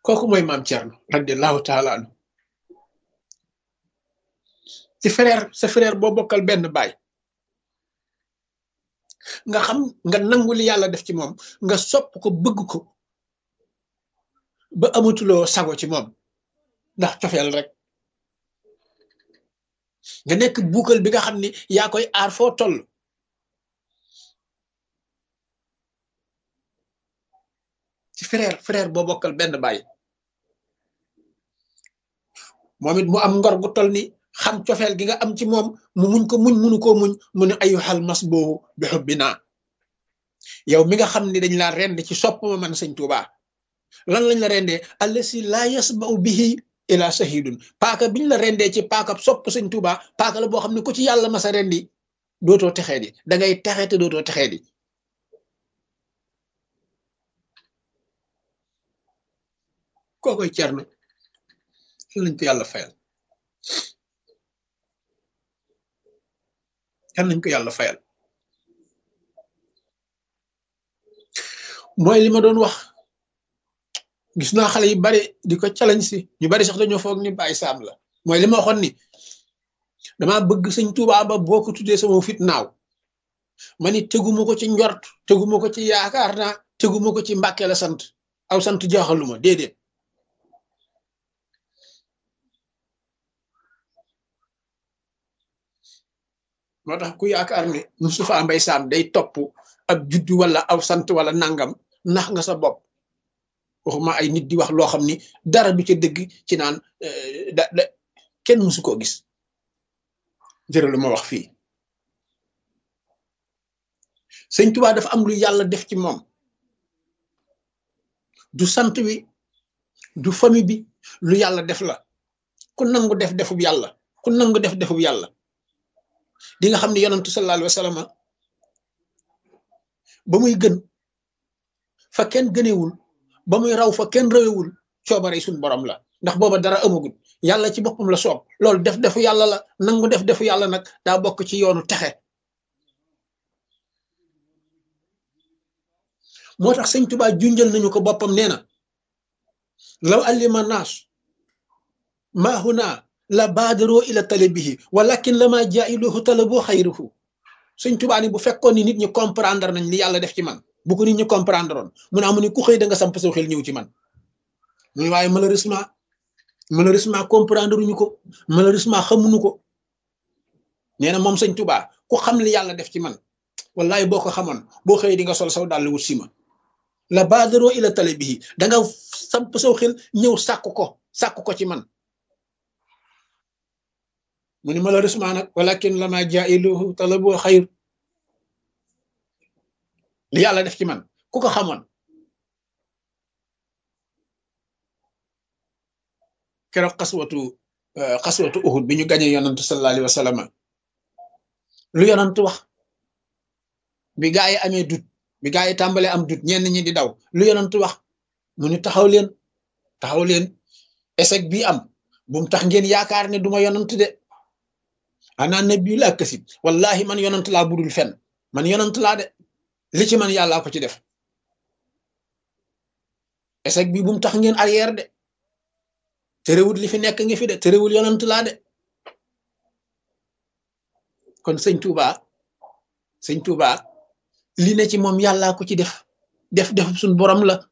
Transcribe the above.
kooku mooy maam Thierno radiallahu taala anu ci frère sa frère boo bokkal benn baay nga xam nga nangu li yàlla def ci moom nga sopp ko bëgg ko ba amatuloo sago ci moom ndax cofeel rek nga nekk buukal bi nga xam ni yaa koy aar foo toll ci frère frère boo bokkal benn baay moom it mu am ngor gu toll ni xam cofeel gi nga am ci moom mu muñ ko muñ munu koo muñ mu ne ayu xal mas boobu bi xubbi naa yow mi nga xam ni dañ laa rend ci sopp ma man sëñ Tuuba lan lañ la rendee allasi laa yasba'u bihi ila sahidun paaka biñ la rendee ci paaka sopp sëñ Tuuba paaka la boo xam ne ku ci yàlla masa rendi dootoo texee di da ngay texe te dootoo texee di kookoy cerno lañ ko yàlla fayal kan nañ ko yàlla fayal mooy li ma doon wax gis naa xale yu bari di ko challenge si ñu bari sax dañoo foog ni bàyyi saam la mooy li ma waxoon ni dama bëgg sëñ Tuubaa ba boo ko tuddee sama fit naaw ma ni teguma ko ci njort teguma ko ci yaakaar naa teguma ko ci mbàkke la sant aw sant jaaxaluma déedéet moo tax ku yaakaar ne Moustapha Mbaye Sam day topp ab juddu wala aw sant wala nangam nax nga sa bopp waxuma ay nit di wax loo xam ni dara du ca dëgg ci naan da da kenn mësu koo gis jërë lu ma wax fii sëñ Tuubaa dafa am lu yàlla def ci moom du sant wi du famille bi lu yàlla def la ku nangu def defub yàlla ku nangu def defub yàlla di nga xam ne yonantu sallallahu alayhi wa sallam ba muy gën fa kenn gënewul ba muy raw fa kenn rawewul coobare suñ borom la ndax booba dara amagul yàlla ci boppam la soob loolu def defu yàlla la nangu def defu yàlla nag daa bokk ci yoonu texe moo tax sëñ Tuubaa junjal nañu ko boppam nee na law allima naas maa huna la baadaroo ila talabihi walakin la maa jaa'iluhu talaboo xayruhu sëñ Tuubaa ni bu fekkoon ni nit ñi comprendre nañ li yàlla def ci man bu ko nit ñi comprendre oon mu ne amu ni ku xëy da nga samp saw xel ñëw ci man mu ne waaye malheureusement malheureusement comprendre uñu ko malheureusement xamuñu ko nee na moom sëñ Tuubaa ku xam li yàlla def ci man wallahi boo ko xamoon boo xëy di nga sol saw dàll wut si ma la baadaroo ila talabihi da nga samp saw xel ñëw sàkk ko sàkk ko ci man mu ni malheureusement nag walakin lama jailuhu talabu xayr li yàlla def ci man ku ko xamoon keroog xaswatu xaswatu uhud bi ñu gañe yonantu sallallahu alayhi wa sallam lu yonantu wax bi gaa yi amee dut bi gaa yi tàmbalee am dut ñenn ñi di daw lu yonantu wax mu ni taxaw leen taxaw leen échec bii am bu mu tax ngeen yaakaar ne duma yonant de ana nabi laa kasib wallahi man yonant laa budul fen man yonant laa de li ci man yàllaa ko ci def échec bi bu mu tax ngeen arrière de terewul li fi nekk ngi fi de terewul yonant laa de kon sëñ Touba sëñ Touba li ne ci moom yàllaa ko ci def def def suñ borom la